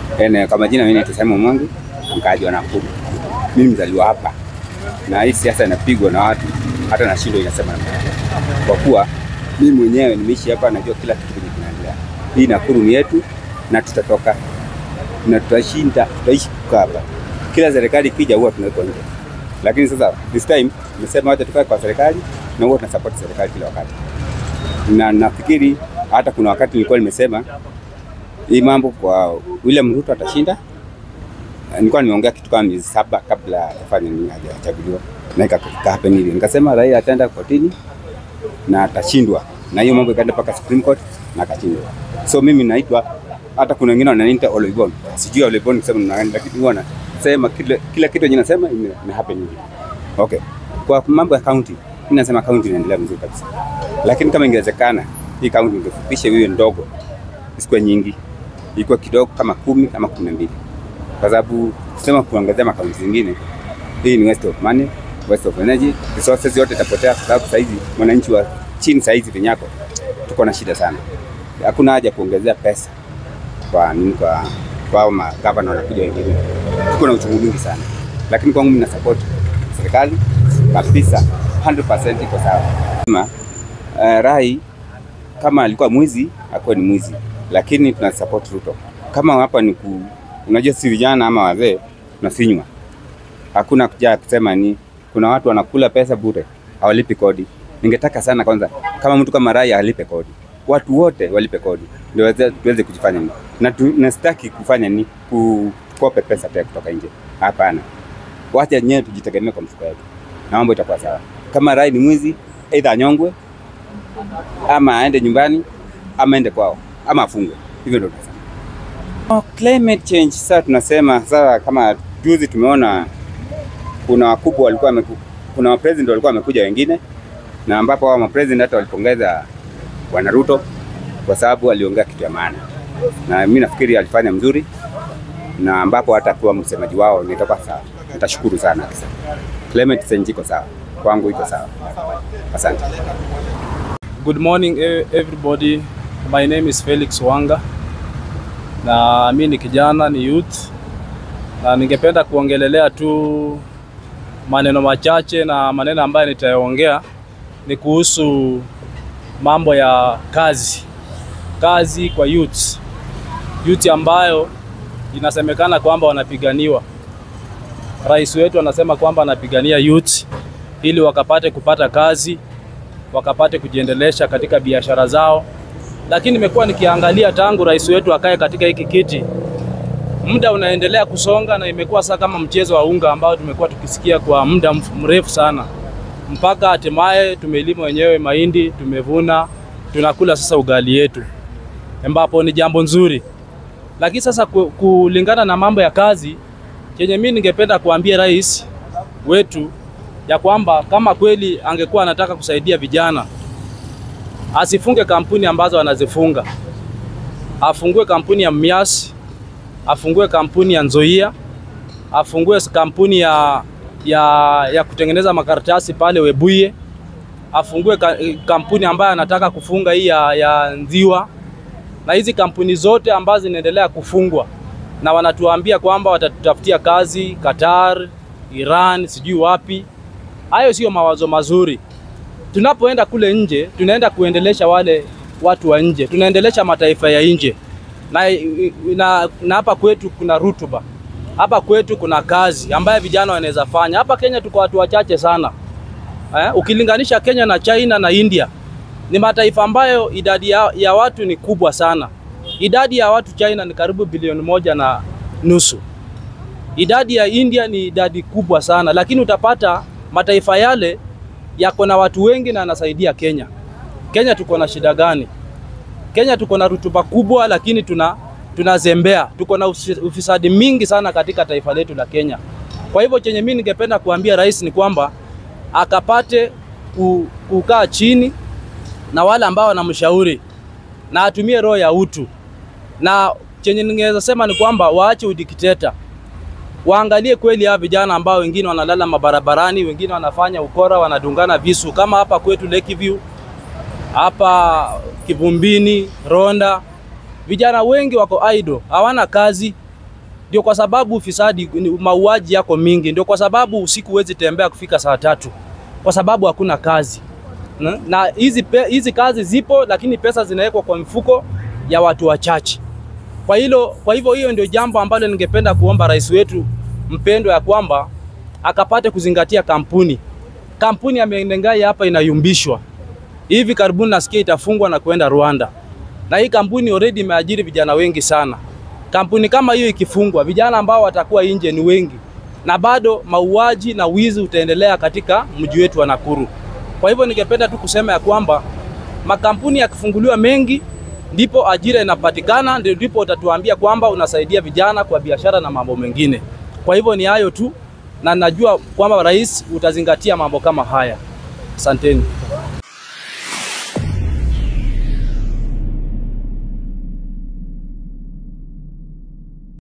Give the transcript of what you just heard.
Ene, kwa majina mimi naitwa Simon Mwangi, mkaaji wa Nakuru. Mimi mzaliwa hapa, na hii siasa inapigwa na watu, hata na shindo inasema namna gani. kwa kuwa mimi mwenyewe nimeishi hapa, najua kila kitu kenye kinaendelea. Hii Nakuru ni yetu na tutatoka na tutashinda, tutaishi kukaa hapa. Kila serikali ikija huwa tunawekwa nje, lakini sasa this time nimesema wacha tukae kwa serikali na huwa tunasupport serikali kila wakati, na nafikiri hata kuna wakati nilikuwa nimesema hii mambo kwa William Ruto atashinda. Nilikuwa nimeongea kitu kama miezi saba kabla afanye nini hajachaguliwa, na ika happen hivi, nikasema Raila ataenda kotini na atashindwa, na hiyo mambo ikaenda mpaka Supreme Court na akashindwa. So mimi naitwa hata kuna wengine wananiita Oloibon, sijui Oloibon kusema na nani, lakini huwa nasema kila, kila kitu yenye nasema ime, ime happen hivi. Okay, kwa mambo ya county, mimi nasema county inaendelea vizuri kabisa, lakini kama ingewezekana hii county ingefupisha iwe ndogo, isikuwe nyingi, ilikuwa kidogo kama kumi ama kumi na mbili kwa sababu kusema kuongezea makaunti zingine, hii ni waste of money, waste of energy, resources yote itapotea, kwa sababu saizi mwananchi wa chini saizi vinyako tuko na shida sana. Hakuna haja kuongezea pesa kwa nini, kwa kwa ma governor wanakuja wengine, tuko na uchungu mwingi sana, lakini kwangu mimi na support serikali kabisa 100% iko sawa. Kama uh, Rai kama alikuwa mwizi akuwe ni mwizi, lakini tuna support Ruto. Kama hapa ni ku, unajua si vijana ama wazee tunasinywa, hakuna kuja kusema ni kuna watu wanakula pesa bure, hawalipi kodi. Ningetaka sana kwanza, kama mtu kama Rai alipe kodi, watu wote walipe kodi ndio weze- tuweze kujifanya ni na tu, nasitaki kufanya ni kukope pesa pia kutoka nje. Hapana, wacha wenyewe tujitegemee kwa mfuko wetu na mambo itakuwa sawa. Kama Rai ni mwizi, aidha anyongwe ama aende nyumbani ama aende kwao ama afungwe. Hivyo ndio tunasema. Oh, climate change sasa tunasema sasa, kama juzi tumeona kuna wakubwa walikuwa wameku, kuna mapresident walikuwa wamekuja wengine, na ambapo hao mapresident hata walipongeza bwana Ruto kwa sababu aliongea kitu ya maana, na mimi nafikiri alifanya mzuri, na ambapo hata kuwa msemaji wao nitakuwa sawa. Nitashukuru sana kabisa. Climate change iko sawa kwangu, iko sawa. Asante. Good morning e- everybody. My name is Felix Wanga na mi ni kijana, ni youth, na ningependa kuongelelea tu maneno machache, na maneno ambayo nitayaongea ni kuhusu mambo ya kazi, kazi kwa youth, youth ambayo inasemekana kwamba wanapiganiwa. Rais wetu anasema kwamba anapigania youth ili wakapate kupata kazi wakapate kujiendelesha katika biashara zao. Lakini nimekuwa nikiangalia tangu rais wetu akae katika hiki kiti, muda unaendelea kusonga na imekuwa sasa kama mchezo wa unga ambao tumekuwa tukisikia kwa muda mf- mrefu sana, mpaka hatimaye tumelima wenyewe mahindi, tumevuna, tunakula sasa ugali yetu, ambapo ni jambo nzuri. Lakini sasa ku- kulingana na mambo ya kazi, chenye mimi ningependa kuambia rais wetu ya kwamba kama kweli angekuwa anataka kusaidia vijana, asifunge kampuni ambazo anazifunga, afungue kampuni ya Mias, afungue kampuni ya Nzoia, afungue kampuni ya, ya, ya kutengeneza makaratasi pale Webuye, afungue ka, kampuni ambayo anataka kufunga hii ya, ya Nziwa, na hizi kampuni zote ambazo zinaendelea kufungwa na wanatuambia kwamba watatutafutia kazi Qatar, Iran, sijui wapi. Hayo sio mawazo mazuri. Tunapoenda kule nje, tunaenda kuendelesha wale watu wa nje, tunaendelesha mataifa ya nje na, na, na hapa kwetu kuna rutuba, hapa kwetu kuna kazi ambayo vijana wanaweza fanya. Hapa Kenya tuko watu wachache sana eh, ukilinganisha Kenya na China na India ni mataifa ambayo idadi ya, ya watu ni kubwa sana. Idadi ya watu China ni karibu bilioni moja na nusu. Idadi ya India ni idadi kubwa sana, lakini utapata mataifa yale yako na watu wengi na anasaidia Kenya. Kenya tuko na shida gani? Kenya tuko na rutuba kubwa, lakini tuna tunazembea, tuko na ufi- ufisadi mingi sana katika taifa letu la Kenya. Kwa hivyo chenye mimi ningependa kuambia rais ni kwamba akapate ku- kukaa chini na wale ambao wanamshauri na atumie roho ya utu, na chenye ningeweza sema ni kwamba waache udikteta waangalie kweli hawa vijana ambao wengine wanalala mabarabarani, wengine wanafanya ukora, wanadungana visu kama hapa kwetu Lakeview, hapa Kivumbini, Ronda. Vijana wengi wako idle, hawana kazi. Ndio kwa sababu ufisadi, ni- mauaji yako mingi. Ndio kwa sababu usiku huwezi tembea kufika saa tatu, kwa sababu hakuna kazi na na hizi pe- hizi kazi zipo, lakini pesa zinawekwa kwa mfuko ya watu wachache. Kwa hilo, kwa hivyo hiyo ndio jambo ambalo ningependa kuomba rais wetu mpendwa, ya kwamba akapate kuzingatia kampuni. Kampuni ya Menengai hapa inayumbishwa hivi karibuni, nasikia itafungwa na kuenda Rwanda, na hii kampuni already imeajiri vijana wengi sana. Kampuni kama hiyo ikifungwa, vijana ambao watakuwa nje ni wengi, na bado mauaji na wizi utaendelea katika mji wetu wa Nakuru. Kwa hivyo ningependa tu kusema ya kwamba makampuni yakifunguliwa mengi ndipo ajira inapatikana, ndio ndipo utatuambia kwamba unasaidia vijana kwa biashara na mambo mengine. Kwa hivyo ni hayo tu, na najua kwamba rais utazingatia mambo kama haya. Asanteni.